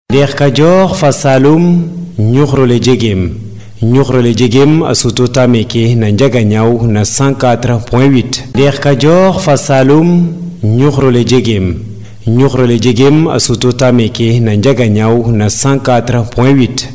ndeex kajoor fa saalum ñuxrole jegem ñuxrole jegem a sutota meke na njagañaaw na 104.8 ndeex kajoor fa saalum ñuxrole jegem ñuxrole jegem a sutota meke na njagañaaw na 104.8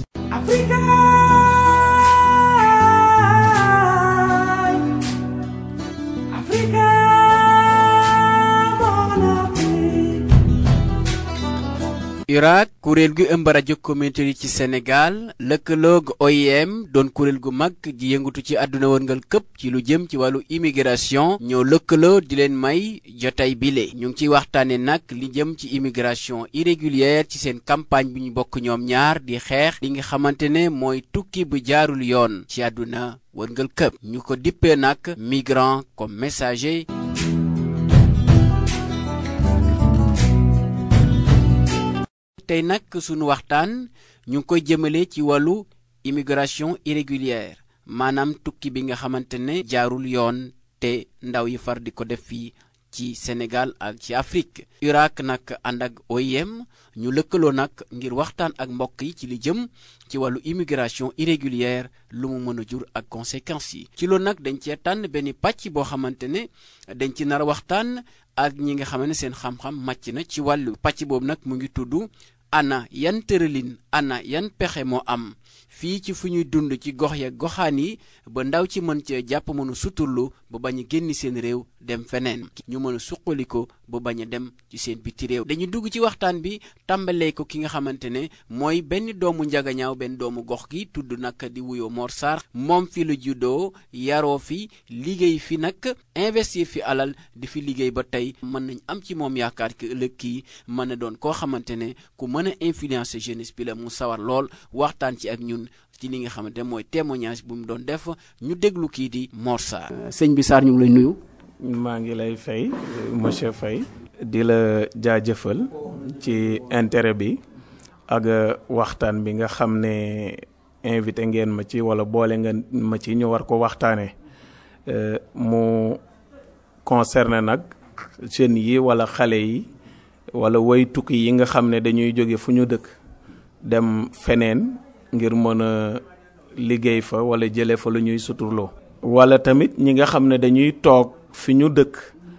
URAC kuréel gu ëmb rajo communautaire yi ci Sénégal lëkkaloog OIM doon kuréel gu mag ji yëngatu ci àdduna wërngal këpp ci lu jëm ci wàllu immigration ñoo lëkkaloo di leen may jotay bile ñu ngi ciy waxtaane nag li jëm ci immigration irrégulière ci seen campagne bi ñu bokk ñoom ñaar di xeex li nga xamante ne mooy tukki bu jaarul yoon ci àdduna wërngal këpp ñu ko dippee nag migrant comme messager tey nag sunu waxtaan ñu ngi koy jëmale ci wàllu immigration irrégulière maanaam tukki bi nga xamante ne jaarul yoon te ndaw yi far di ko def fii ci Sénégal ak ci Afrique URAC nag ànd ak OIM ñu lëkkaloo nag ngir waxtaan ak mbokk yi ci li jëm ci wàllu immigration irrégulière lu mu mën a jur ak conséquences yi ci loolu nag dañ cee tànn benn pàcc boo xamante ne dañ ci nar a waxtaan ak ñi nga xam ne seen xam-xam màcc na ci wàllu pàcc boobu nag mu ngi tudd ana yan tëralin ana yan pexe moo am fii ci fu ñuy dund ci gox ya goxaan yi ba ndaw ci mën cee jàpp mën a suturlu ba bañ a génn seen réew dem feneen ñu mën a suqaliko ba bañ a dem ci seen biti réew dañu dugg ci waxtaan bi tàmbalee ko ki nga xamante ne mooy benn doomu njagañaaw benn doomu gox gi tudd nag di wuyoo Mor Sarr moom fi la juddoo yaroo fi liggéey fi nag investir fi alal di fi liggéey ba tey mën nañ am ci moom yaakaar ki ëllëg kii mën na doon koo xamante ne ku mën a influencer jeunesse bi la mu sawar lool waxtaan ci ak ñun ci li nga xamante mooy témoignage bu mu doon def ñu déglu kii di Mor Sarr. sëñ bi Sarr ñu ngi lay nuyu. maa ngi lay fay monsieur Faye di la jaajëfal ci intérêt bi ak waxtaan bi nga xam ne invité ngeen ma ci wala boole nga ma ci ñu war ko waxtaanee mu concerné nag jeunes yi wala xale yi wala way tukki yi nga xam ne dañuy jóge fu ñu dëkk dem feneen ngir mën a liggéey fa wala jëlee fa lu ñuy suturloo. wala tamit ñi nga xam ne dañuy toog fi ñu dëkk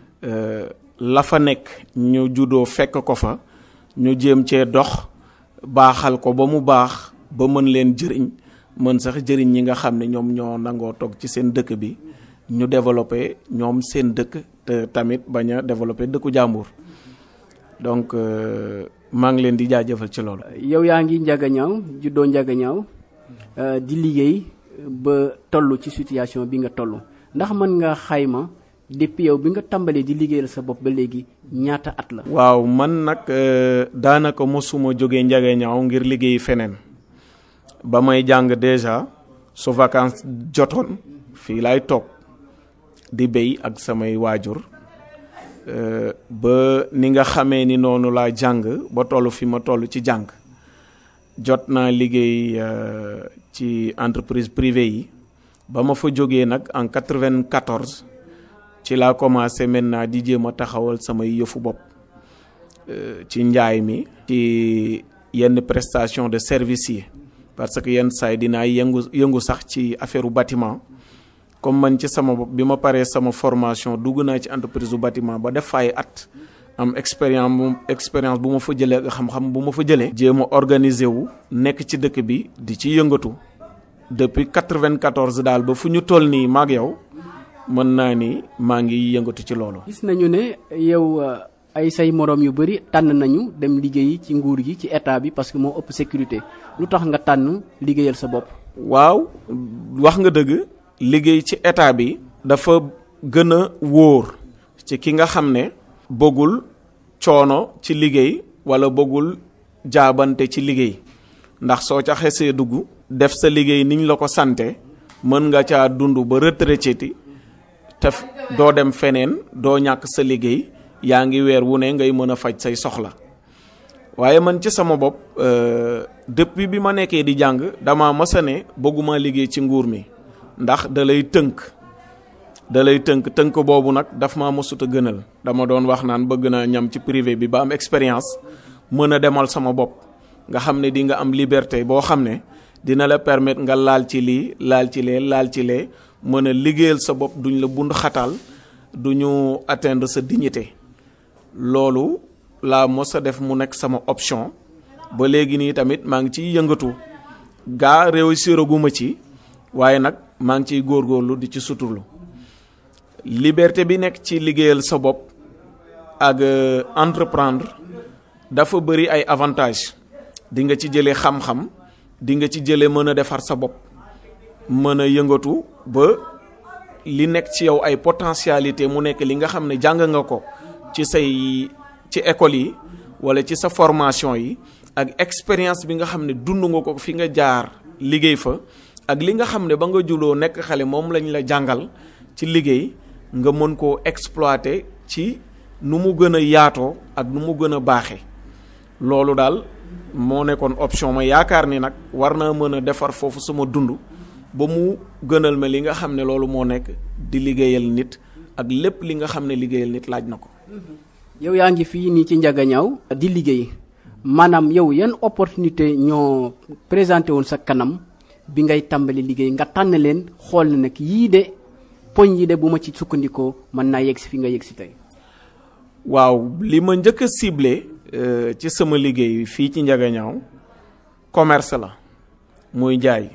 la fa nekk ñu juddoo fekk ko fa ñu jéem cee dox baaxal ko ba mu baax ba mën leen jëriñ mën sax jëriñ ñi nga xam ne ñoom ñoo nangoo toog ci seen dëkk bi ñu développé ñoom seen dëkk te tamit bañ a développé dëkku jàmbur donc maa ngi leen di jaajëfal ci loolu. yow yaa ngi njagañaaw juddoo njagañaaw di liggéey ba toll ci situation bi nga toll ndax mën nga xayma depuis yow bi nga tàmbalee di liggéeyal sa bopp ba léegi ñaata at la. waaw man nag daanaka mosuma jógee njagañaaw ngir liggéey feneen ba may jàng déjà su vacances jotoon fii laay toog di béy ak samay waajur. ba ni nga xamee ni noonu laa jàng ba toll fi ma toll ci jàng jot naa liggéey ci entreprise privée yi ba ma fa jógee nag en 94 ci laa commencé maintenant di jéem a taxawal samay yëfu bopp ci njaay mi ci yenn prestation de service yi parce que yenn saay dinaa yëngu yëngu sax ci affaire bâtiment comme man ci sama bopp bi ma paree sama formation dugg naa ci entreprise bu bâtiment ba def fay at am expérience bu expérience bu ma fa jëlee nga xam-xam bu ma fa jëlee. jéem a organiser wu nekk ci dëkk bi di ci yëngatu depuis 94 daal ba fu ñu toll nii maag yow mën naa ni maa ngi yëngatu ci loolu. gis nañu ne yow ay say moroom yu bari tànn nañu dem liggéeyi ci nguur gi ci état bi parce que moo ëpp sécurité lu tax nga tànn liggéeyal sa bopp. waaw wax nga dëgg. liggéey ci état bi dafa gën a wóor ci ki nga xam ne bëggul coono ci liggéey wala bëggul jaabante ci liggéey ndax soo ca xesee dugg def sa liggéey niñ la ko sante mën nga caa dund ba retraité te doo dem feneen doo ñàkk sa liggéey yaa ngi weer wu ne ngay mën a faj say soxla waaye man ci sama bopp depuis bi ma nekkee di jàng dama masa ne bëgguma liggéey ci nguur mi ndax da lay tënk da lay tënk tënk boobu nag daf maa mosut a gënal dama doon wax naan bëgg naa ñam ci privé bi ba am expérience mën a demal sama bopp nga xam ne di nga am liberté boo xam ne dina la permettre nga laal ci lii laal ci lee laal ci lee mën a liggéeyal sa bopp duñ la bund xatal du ñu atteindre sa dignité loolu laa mos a def mu nekk sama option ba léegi nii tamit maa ngi ciy yëngatu gaa réussir aguma ci waaye nag maa ngi ciy góorgóorlu di ci suturlu liberté bi nekk ci liggéeyal sa bopp ak entreprendre dafa bëri ay avantages di nga ci jëlee xam-xam di nga ci jëlee mën a defar sa bopp mën a yëngatu ba li nekk ci yow ay potentialité mu nekk li nga xam ne jàng nga ko ci say ci école yi wala ci sa formation yi ak expérience bi nga xam ne dund nga ko fi nga jaar liggéey fa ak li nga xam ne ba nga juloo nekk xale moom lañ la jàngal ci liggéey nga mën koo exploiter ci nu mu gën a yaatoo ak nu mu gën a baaxee loolu daal moo nekkoon option ma yaakaar ni nag war naa mën a defar foofu sama dund ba mu gënal ma li nga xam ne loolu moo nekk di liggéeyal nit ak lépp li nga xam ne liggéeyal nit laaj na ko. yow yaa ngi fii nii ci Ndiaganiao di liggéey maanaam yow yan opportunité ñoo présenté woon sa kanam bi ngay tàmbali liggéey nga tànn leen xool na nag yii de poñ yi de bu ma ci sukkandikoo mën naa yegg si fi nga yegg si tey. waaw li ma njëkk a ciblé ci sama liggéey fii ci Ndiaganiao commerce la muy jaay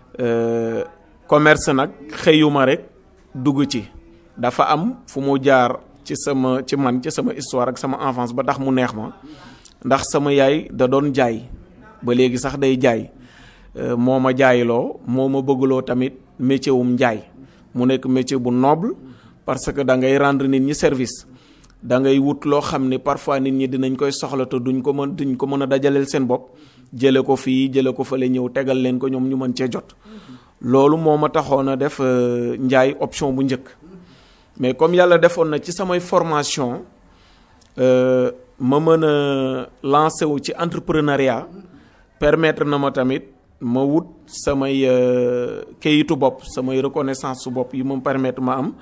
commerce nag xëyuma rek dugg ci dafa am fu mu jaar ci sama ci man ci sama histoire ak sama enfance ba tax mu neex ma ndax sama yaay da doon jaay ba léegi sax day jaay moo ma jaayloo moo ma bëggloo tamit métier wum njaay mu nekk métier bu noble parce que da ngay rendre nit ñi service da ngay wut loo xam ne parfois nit ñi dinañ koy soxla te duñ ko mën duñ ko mën a dajaleel seen bopp jële ko fii jële ko fële ñëw tegal leen ko ñoom ñu mën cee jot loolu moo ma taxoon a def njaay option bu njëkk mais comme yàlla defoon na ci samay formation ma mën a lancé wu ci entrepreneuriat permettre na ma tamit ma wut samay kayitu bopp samay reconnaissance su bopp yi ma permettre ma am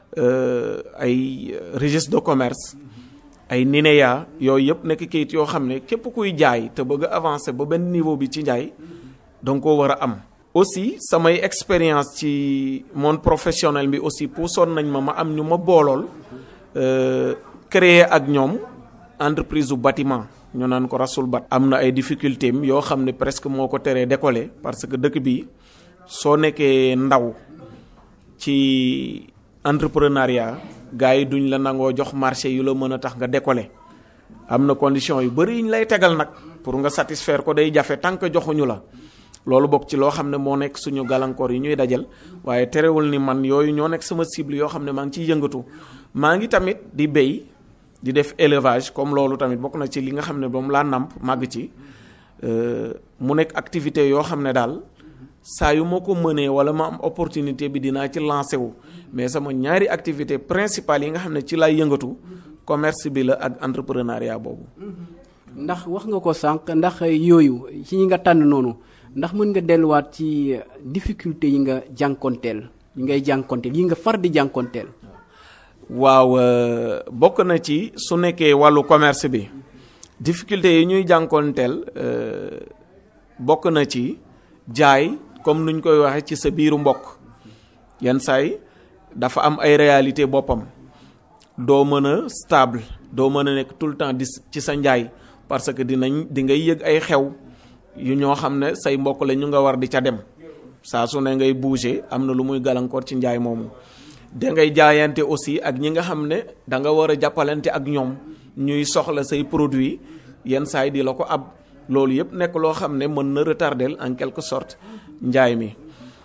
ay registre de commerce ay NINEA yooyu yëpp nekk kayit yoo xam ne képp kuy jaay te bëgg a avancer ba benn niveau bi ci njaay danga ko war a am aussi samay expérience ci monde professionnel bi aussi puusoon nañ ma ma am ñu ma boolool créer ak ñoom entreprise u bâtiment ñu naan ko rasul bat am na ay difficulté am yoo xam ne presque moo ko teree décoller parce que dëkk bi soo nekkee ndaw ci entrepreneuriat gars yi duñ la nangoo jox marché yu la mën a tax nga décoller am na condition yu bëri yiñ lay tegal nag pour nga satisfaire ko day jafe tant que joxuñu la loolu bokk ci loo xam ne moo nekk suñu gàllankoor yi ñuy dajal waaye terewul ni man yooyu ñoo nekk sama cible yoo xam ne maa ngi ciy yëngatu maa ngi tamit di béy di def élevage comme loolu tamit bokk na ci li nga xam ne moom laa nàmp màgg ci mu nekk activité yoo xam ne daal saa yu ma ko mënee wala ma am opportunité bi dinaa ci lancé wu mais sama ñaari activité principale yi nga xam ne ci laay yëngatu commerce bi la ak entrepreneuriat boobu. ndax wax nga ko sànq ndax yooyu ci ñi nga tànn noonu ndax mën nga delluwaat ci difficulté yi nga jànkonteel yi ngay jànkonteel yi nga far di jànkonteel. waaw bokk na ci su nekkee wàllu commerce bi difficulté yi ñuy jànkonteel bokk na ci jaay comme nuñ koy waxee ci sa biiru mbokk yenn saay dafa am ay réalité boppam doo mën a stable doo mën a nekk tout le temps di ci sa njaay parce que dinañ di ngay yëg ay xew yu ñoo xam ne say mbokk la ñu nga war di ca dem saa su ne ngay bouger am na lu muy gàllankoor ci njaay moomu da ngay jaayante aussi ak ñi nga xam ne da nga war a jàppalante ak ñoom ñuy soxla say produit yenn saay di la ko ab loolu yëpp nekk loo xam ne mën na retardel en quelque sorte njaay mi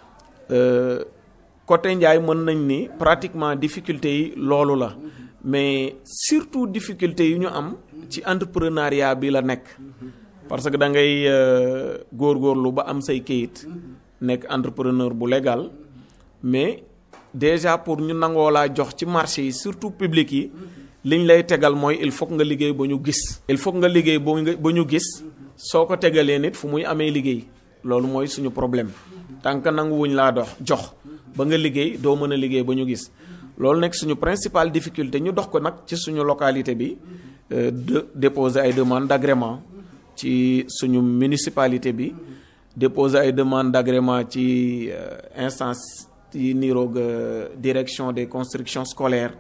côté njaay mën nañ ni pratiquement difficulté yi loolu la mais surtout difficulté yi ñu am ci entrepreneuriat bi la nekk parce que da ngay góorgóorlu ba am say kayit nekk entrepreneur bu légal mais déjà pour ñu nangoo laa jox ci marché yi surtout public yi liñ lay tegal mooy il faut nga liggéey ba ñu gis il faut nga liggéey ba ñu gis soo ko tegalee nit fu muy amee liggéey loolu mooy suñu problème tant que nangu wuñ laa dox jox ba nga liggéey doo mën a liggéey ba ñu gis loolu nekk suñu principale difficulté ñu dox ko nag ci suñu localité bi de déposer ay demande d'agrément ci suñu municipalité bi déposer ay demande d'agrément ci instance yi niroog direction des constructions scolaires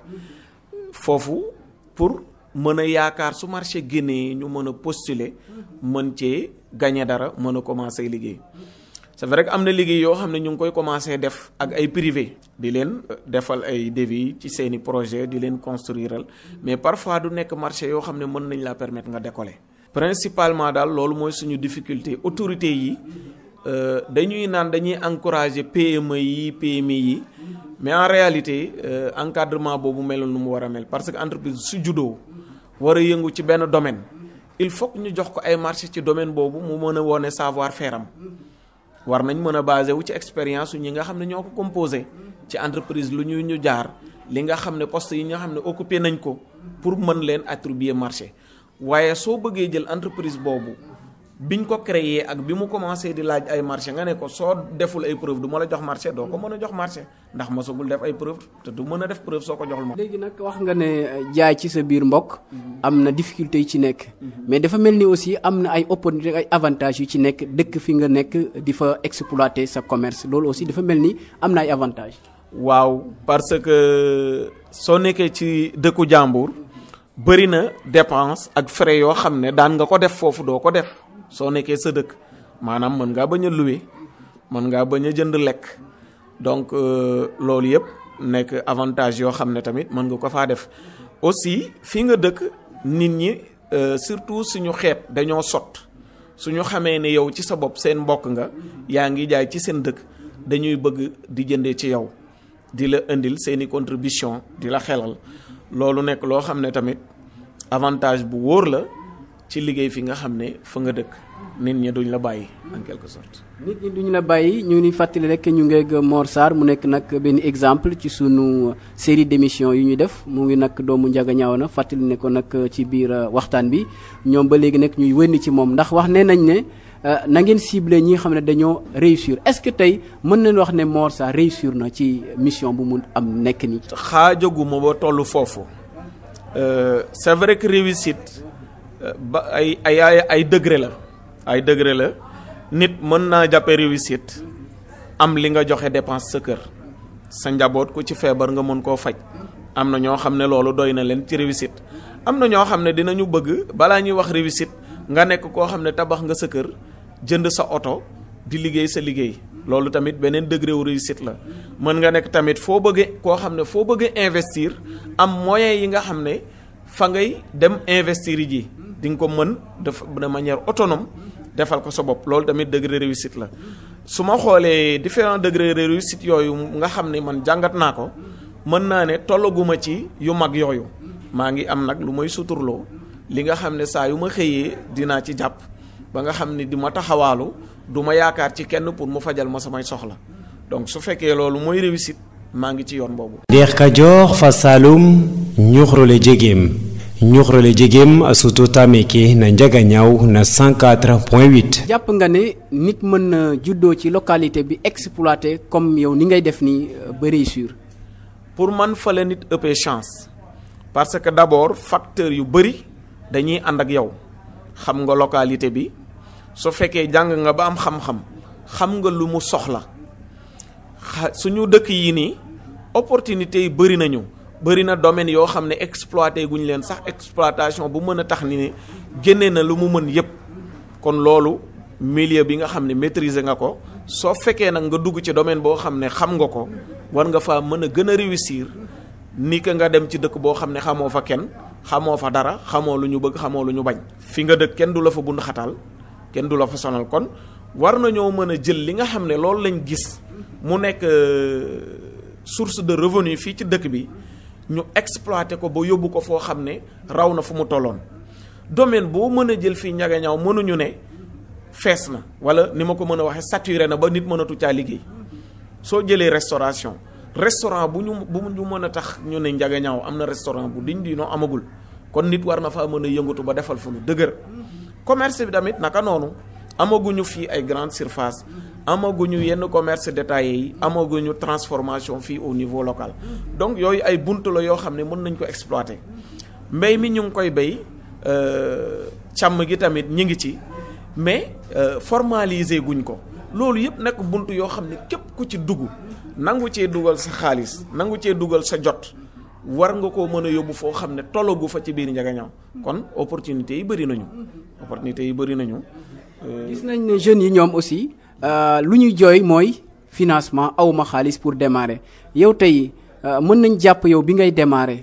foofu pour mën a yaakaar su marché génnee ñu mën a postuler mën cee gagner dara mën a commencer liggéey c'est vrai que am na liggéey yoo xam ne ñu ngi koy commencer def ak ay privé di leen defal ay devis ci seeni projet di leen construiral mais parfois du nekk marché yoo xam ne mën nañ la permettre nga décoller principalement daal loolu mooy suñu difficulté autorité yi dañuy naan dañuy encourager PME yi PMI yi mais en réalité encadrement boobu melul nu mu war a mel parce que entreprise su juddoo war a yëngu ci benn domaine il faut que ñu jox ko ay marché ci domaine boobu mu mën a wone savoir faire am war nañ mën a basé wu ci expérience ñi nga xam ne ñoo ko composé ci entreprise lu ñu ñu jaar li nga xam ne poste yi nga xam ne occupé nañ ko pour mën leen attribuer marché waaye soo bëggee jël entreprise boobu biñ ko créé ak bi mu commencé di laaj ay marché nga ne ko soo deful ay preuve du ma la jox marché doo ko mën a jox marché ndax mosagul def ay preuve te du mën a def preuve soo ko joxul marché. léegi nag wax nga ne jaay ci sa biir mbokk am na difficulté yi ci nekk mais dafa mel ni aussi am na ay opportunité ay avantages yu ci nekk dëkk fi nga nekk di fa exploiter sa commerce loolu aussi dafa mel ni am na ay avantages. waaw parce que soo nekkee ci dëkku jàmbur bëri na dépense ak frais yoo xam ne daan nga ko def foofu doo ko def. soo nekkee sa dëkk maanaam mën ngaa bañ a louer mën ngaa bañ a jënd lekk donc loolu yëpp nekk avantage yoo xam ne tamit mën nga ko faa def aussi fi nga dëkk nit ñi surtout suñu xeet dañoo sot suñu xamee ne yow ci sa bopp seen mbokk nga yaa ngi jaay ci seen dëkk dañuy bëgg di jëndee ci yow di la indil seeni contribution di la xelal loolu nekk loo xam ne tamit avantage bu wóor la ci liggéey fi nga xam ne fa nga dëkk nit ñi duñ la bàyyi en quelque sorte. nit ñi duñ la bàyyi ñu ngi fàttali rek ñu ngeeg Mor Sarr mu nekk nag benn exemple ci sunu série d'émissions yu ñu def mu ngi nag doomu Njaga ñaaw na fàttali ne ko nag ci biir waxtaan bi ñoom ba léegi nag ñuy wënni ci moom ndax wax nee nañ ne na ngeen ciblé ñi nga xam ne dañoo réussir est-ce que tey mën nañ wax ne Mor Sarr réussir na ci mission bu mu am nekk nii. xaajaguma ba tollu foofu c'est vrai que réussite. ba ay ay ay degré la ay degré la nit mën naa jàppe réussite am li nga joxe dépense sa kër sa njaboot ku ci feebar nga mën koo faj am na ñoo xam ne loolu doy na leen ci réussite am na ñoo xam ne dinañu bëgg balaa ñuy wax réussite nga nekk koo xam ne tabax nga sa kër jënd sa oto di liggéey sa liggéey loolu tamit beneen degré wu réussite la mën nga nekk tamit foo bëggee koo xam ne foo bëggee investir am moyens yi nga xam ne fa ngay dem investir ji di nga ko mën de de manière autonome defal ko sa bopp loolu tamit degré réussite la su ma xoolee différents degrés de réussite yooyu nga xam ne man jàngat naa ko mën naa ne tollaguma ci yu mag yooyu maa ngi am nag lu may suturloo li nga xam ne saa yu ma xëyee dinaa ci jàpp ba nga xam ne di ma taxawaalu du ma yaakaar ci kenn pour mu fajal ma samay soxla donc su fekkee loolu mooy réussite maa ngi ci yoon boobu. Deex Kajoor fa Saalum ñuxrole jegeem ñuxrole jegeem a sutu tameke na njaga ñaaw na 104.8 jàpp nga ne nit mën na juddoo ci localité bi exploité comme yow ni ngay def nii ba réussir. pour man fa la nit ëppee chance parce que d'abord facteur yu bëri dañuy ànd ak yow xam nga localité bi su fekkee jàng nga ba am xam-xam xam nga lu mu soxla suñu dëkk yi nii opportunité yi bëri nañu bëri na domaine yoo xam ne exploité guñ leen sax exploitation bu mën a tax ni ne génne na lu mu mën yépp kon loolu milieu bi nga xam ne maîtriser nga ko soo fekkee nag nga dugg ci domaine boo xam ne xam nga ko war nga faa mën a gën a réussir ni que nga dem ci dëkk boo xam ne xamoo fa kenn xamoo fa dara xamoo lu ñu bëgg xamoo lu ñu bañ fi nga dëkk kenn du la fa bund xataal kenn du la fa sonal kon war nañoo mën a jël li nga xam ne loolu lañ gis mu nekk source de revenu fii ci dëkk bi ñu exploité ko ba yóbbu ko foo xam ne raw na fu mu tolloon domaine boo mën a jël fii ñagañaaw mënuñu ne fees na wala ni ma ko mën a waxee saturé na ba nit mënatu caa liggéey soo jëlee restauration restaurant bu ñu bu ñu mën a tax ñu ne njagañaaw am na restaurant bu diñ di noo amagul kon nit war na faa mën a yëngatu ba defal fu lu dëgër commerce bi tamit naka noonu amaguñu fii ay grande surface amaguñu yenn commerce détaillé yi amaguñu transformation fii au niveau local donc yooyu ay bunt la yoo xam ne mën nañ ko exploiter mbéy mi ñu ngi koy béy càmm gi tamit ñi ngi ci mais formaliser guñ ko loolu yëpp nekk bunt yoo xam ne képp ku ci dugg nangu cee dugal sa xaalis nangu cee dugal sa jot war nga koo mën a yóbbu foo xam ne tollogu fa ci biir njagañaaw kon opportunité yi bëri nañu opportunité yi bëri nañu gis nañ ne jeunes yi ñoom aussi lu ñuy jooy mooy financement awma xaalis pour démarrer yow tey mën nañ jàpp yow bi ngay démarrer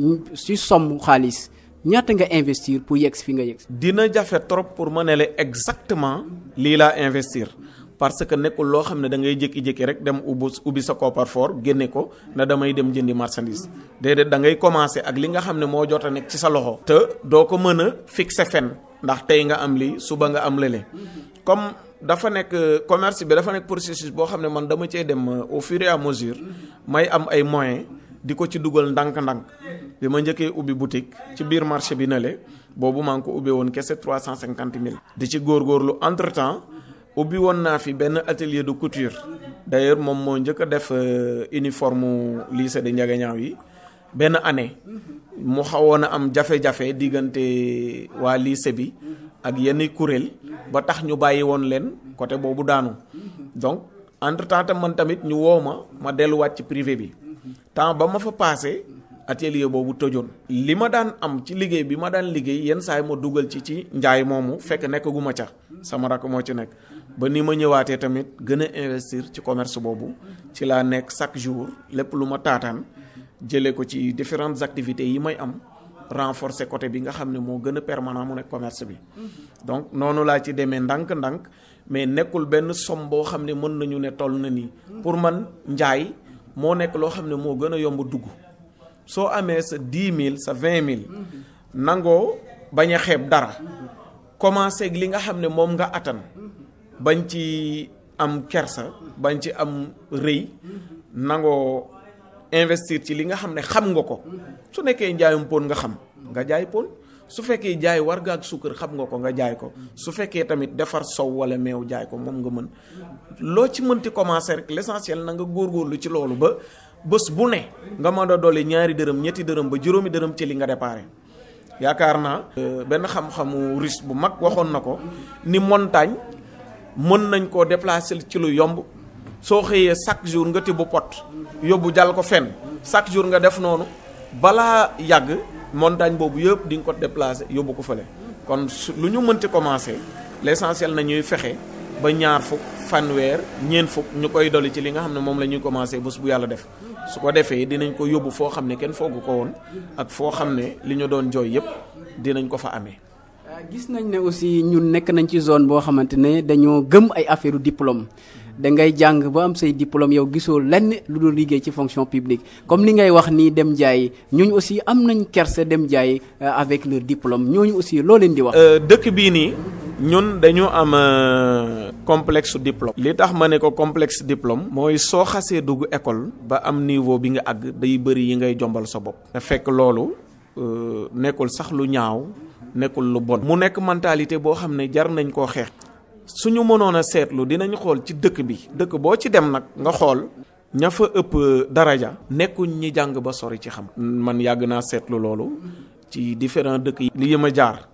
si somme xaalis ñaata nga investir pour yegg fi nga yegg dina jafe trop pour ma ne la exactement lii laa investir parce que nekkul loo xam ne da ngay jékki-jékki rek dem ubbi ubbi sa coffre-fort génne ko na damay dem jëndi marchandise déedéet da ngay commencer ak li nga xam ne moo jot a nekk ci sa loxo. te doo ko mën a fixer fenn ndax tey nga am lii suba nga am lële comme dafa nekk commerce bi dafa nekk processus boo xam ne man dama cee dem au fur et à mesure may am ay moyens di ko ci dugal ndànk-ndànk bi ma njëkkee ubbi boutique ci biir marché bi na le boobu maa ngi ko ubbi woon kese trois cent cinquante mille. di ci góorgóorlu entre temps. ubbi woon naa fi benn atelier de couture d'ailleurs moom moo njëkk a def uniforme lycée de Ndiaganiao yi benn année mu xawoon a am jafe-jafe diggante waa lycée bi ak yenn kuréel ba tax ñu bàyyi woon leen côté boobu daanu donc entre temps tam man tamit ñu woo ma ma delluwaat ci privé bi temps ba ma fa passé atelier boobu tëjoon li ma daan am ci liggéey bi ma daan liggéey yenn saa yi ma dugal ci ci njaay moomu fekk nekk gu ma ca sama rakk moo ci nekk ba ni ma ñëwaatee tamit gën a investir ci commerce boobu ci laa nekk chaque jour lépp lu ma taataan jëlee ko ci différentes activités yi may am renforcer côté bi nga xam ne moo gën a permanent mu nekk commerce bi donc noonu laa ci demee ndànk-ndànk mais nekkul benn somme boo xam ne mën nañu ne toll na nii pour man njaay moo nekk loo xam ne moo gën a yomb dugg soo amee sa dix mille sa vingt mille nangoo bañ a xeeb dara commencé ak li nga xam ne moom nga attan bañ ci am kersa bañ ci am rëy nangoo investir ci li nga xam ne xam nga ko su nekkee njaayum pon nga xam nga jaay pon su fekkee jaay warga ak suukar xam nga ko nga jaay ko su fekkee tamit defar sow wala meew jaay ko moom nga mën loo ci mënti commencer rek l'essentiel na nga góorgóorlu ci loolu ba bés bu ne nga mën a dolli ñaari dërëm ñetti dërëm ba juróomi dërëm ci li nga déparé yaakaar naa benn xam-xamu russe bu mag waxoon na ko ni montagne mën nañ koo déplacer ci lu yomb soo xëyee chaque jour nga tibb pot yóbbu jàll ko fenn chaque jour nga def noonu balaa yàgg montagne boobu yëpp di nga ko déplacer yóbbu ko fële kon su lu ñu mënti commencer l'essentiel na ñuy fexe ba ñaar fukk fanweer ñeent fukk ñu koy dolli ci li nga xam ne moom la ñuy commencer bés bu yàlla def su ko defee dinañ ko yóbbu foo xam ne kenn foogu ko woon ak foo xam ne li ñu doon jooy yëpp dinañ ko fa amee. gis nañ ne aussi ñun nekk nañ ci zone boo xamante ne dañoo gëm ay affaire diplôme da ngay jàng ba am say diplôme yow gisoo lenn lu dul liggéey ci fonction publique comme li ngay wax nii dem jaay ñooñu aussi am nañ kerse dem jaay avec leur diplôme ñooñu aussi loo leen di wax. dëkk bii nii ñun dañu am complexe diplôme. li tax ma ne ko complexe diplôme. mooy soo xasee dugg école. ba am niveau bi nga àgg day bëri yi ngay jombal sa bopp. te fekk loolu nekkul sax lu ñaaw. nekkul lu bon mu nekk mentalité boo xam ne jar nañ koo xeex suñu mënoon a seetlu dinañ xool ci dëkk bi dëkk boo ci dem nag nga xool ña fa ëpp daraja nekkuñ ñi jàng ba sori ci xam man yàgg naa seetlu loolu ci différents dëkk yi li ma jaar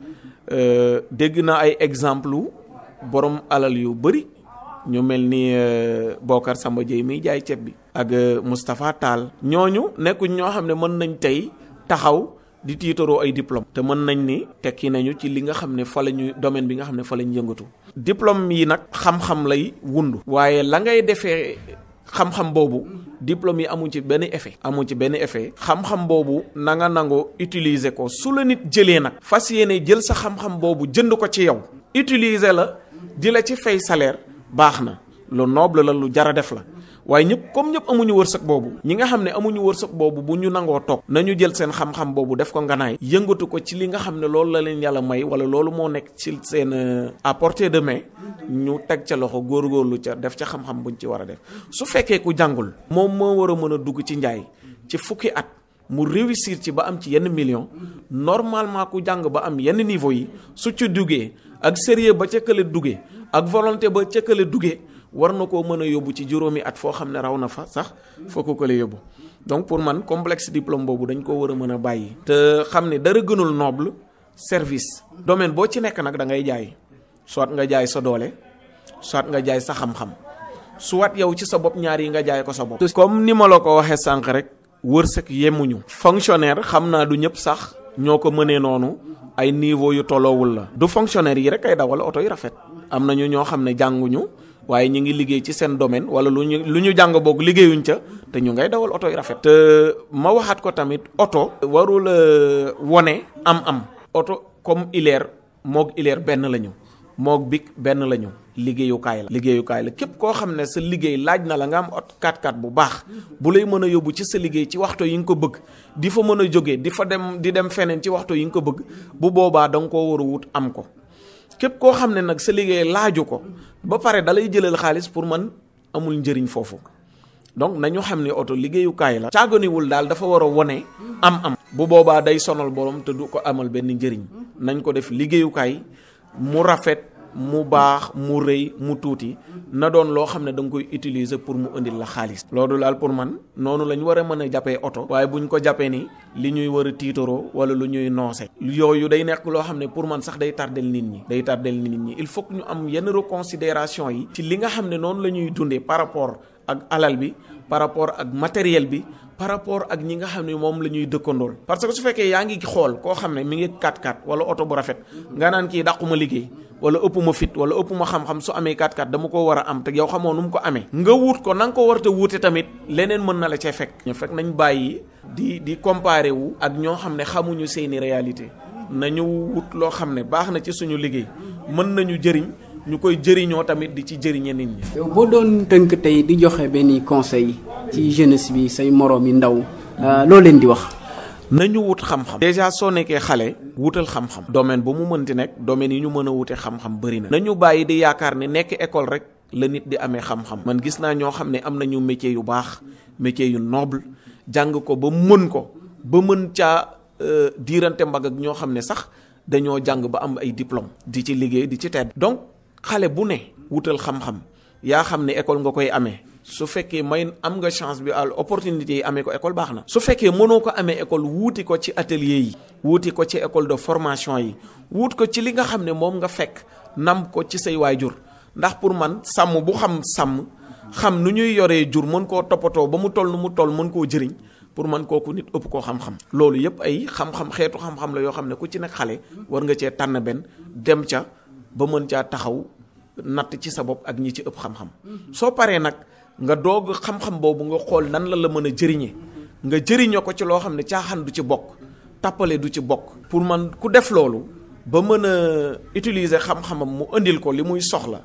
dégg naa ay exemple borom alal yu bëri ñu mel ni Bokar Samba Dieye miy jaay ceeb bi ak Moustapha Tall ñooñu nekkuñ ñoo xam ne mën nañ tey taxaw di tiitaroo ay diplôme te mën nañ ni tekki nañu ci li nga xam ne fa la ñu domaine bi nga xam ne fa la ñu yëngatu diplôme yi nag xam-xam lay wundu waaye la ngay defee xam-xam boobu diplôme yi amu ci benn effet amu ci benn effet xam-xam boobu na nga nangoo utiliser ko su la nit jëlee nag fas yéene jël sa xam-xam boobu jënd ko ci yow utiliser la di la ci fay salaire baax na lu noble la lu jara def la waaye ñëpp comme ñëpp amuñu wërsëg boobu ñi nga xam ne amuñu wërsëg boobu bu ñu nangoo toog nañu jël seen xam-xam boobu def ko nganaay yëngatu ko ci li nga xam ne loolu la leen yàlla may wala loolu moo nekk ci seen à portée de main ñu teg ca loxo góorgóorlu ca def ca xam-xam buñ ci war a def su fekkee ku jàngul moom moo war a mën a dugg ci njaay ci fukki at mu réussir ci ba am ci yenn million normalement ku jàng ba am yenn niveau yi su ci duggee ak sérieux ba ca kële duggee ak volonté ba ca kële duggee war na koo mën a yóbbu ci juróomi at foo xam ne raw na fa sax foo ko kële yóbbu donc pour man complexe diplôme boobu dañ ko war a mën a bàyyi. te xam ne dara gënul noble service domaine boo ci nekk nag da ngay jaay soit nga jaay sa doole soit nga jaay sa xam-xam soit yow ci sa bopp ñaar yi nga jaay ko sa bopp. comme ni ma la ko waxee sànq rek wërsëg yemuñu. fonctionnaire xam naa du ñëpp sax ñoo ko mënee noonu ay niveau yu tolloowul la. du fonctionnaire yi rek ay dawal oto yi rafet. am nañu ñoo xam ne jànguñu waaye ñu ngi liggéey ci seen domaine wala lu ñu lu ñu jàng boog liggéeyuñ ca te ñu ngay dawal oto yi rafet. te ma waxaat ko tamit oto. warul wone am-am. oto comme ileer moog ileer benn la ñu. moog big benn la ñu liggéeyukaay la liggéeyukaay la képp koo xam ne sa liggéey laaj na la nga am ot 4x4 bu baax bu lay mën a yóbbu ci sa liggéey ci waxtu yi nga ko bëgg di fa mën a jógee di fa dem di dem feneen ci waxtu yi nga ko bëgg bu boobaa da nga koo war a wut am ko képp koo xam ne nag sa liggéey laaju ko ba pare da lay jëlal xaalis pour man amul njëriñ foofu donc nañu xam ne oto liggéeyukaay la caaganiwul daal dafa war a wone am am bu boobaa day sonal borom te du ko amal benn njëriñ nañ ko def liggéeyukaay mu rafet mu baax mu rëy mu tuuti na doon loo xam ne da nga koy utiliser pour mu indil la xaalis. loolu daal pour man noonu la ñu war a mën a jàppee oto. waaye bu ñu ko jàppee ni li ñuy war a tiitaroo wala lu ñuy noose. yooyu day nekk loo xam ne pour man sax day tardel nit ñi. day tardel nit ñi il faut que ñu am yenn reconsidération yi. ci li nga xam ne noonu la ñuy dundee par rapport ak alal bi par rapport ak matériel bi. par rapport ak ñi nga xam ne moom la ñuy dëkkandool parce que su fekkee yaa ngi xool koo xam ne mi ngi 4x4 wala oto bu rafet nga naan kii dàquma liggéey wala ëpp ma fit wala ëpp ma xam-xam su amee 4x4 dama ko war a am te yow xamoo nu mu ko amee nga wut ko na nga ko war a wuute tamit leneen mën na la cee fekk ñu fekk nañ bàyyi di di comparer wu ak ñoo xam ne xamuñu seeni réalité nañu wut loo xam ne baax na ci suñu liggéey mën nañu jëriñ ñu koy jëriñoo tamit di ci jëriñe nit ñi. yow boo doon tënk tey di joxe benn conseil ci jeunesse bi say moroom yi ndaw loo leen di wax. nañu wut xam-xam. déjà soo nekkee xale wutal xam-xam. domaine bu mu mënti nekk domaine yi ñu mën a wute xam-xam bëri na. nañu bàyyi di yaakaar ne nekk école rek la nit di amee xam-xam. man gis naa ñoo xam ne am nañu métier yu baax métier yu noble jàng ko ba mën ko ba mën caa diirante mbagg ak ñoo xam ne sax dañoo jàng ba am ay diplôme di ci liggéey di ci tedd. donc xale bu ne wutal xam-xam yaa xam ne école nga koy amee su fekkee may am nga chance bi al opportunité yi amee ko école baax na su fekkee mënoo ko amee école wuuti ko ci atelier yi wuuti ko ci école de formation yi wuut ko ci li nga xam ne moom nga fekk nam ko ci say waajur ndax pour man sàmm bu xam sàmm xam nu ñuy yoree jur mën koo toppatoo ba mu toll nu mu toll mën koo jëriñ pour man kooku nit ëpp koo xam-xam loolu yëpp ay xam-xam xeetu xam-xam la yoo xam ne ku ci nekk xale war nga cee tànn benn dem ca ba mën caa taxaw natt ci sa bopp ak ñi ci ëpp xam-xam soo paree nag nga doog xam-xam boobu nga xool nan la la mën a jëriñe nga jëriñoo ko ci loo xam ne caaxaan du ci bokk tappale du ci bokk pour man ku def loolu ba mën a utiliser xam-xamam mu indil ko li muy soxla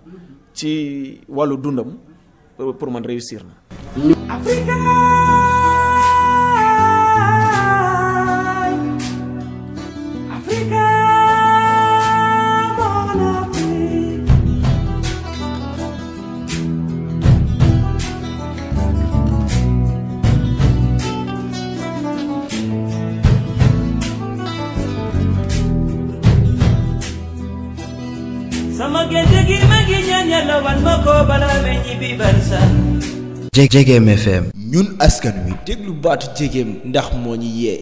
ci wàllu dundam pour man réussir na sama gént gi ma ngi ñaan yàlla wan ma ko bala may ñibbi barsa Jegem FM ñun askan wi déglu baatu jegem ndax moo ñu yee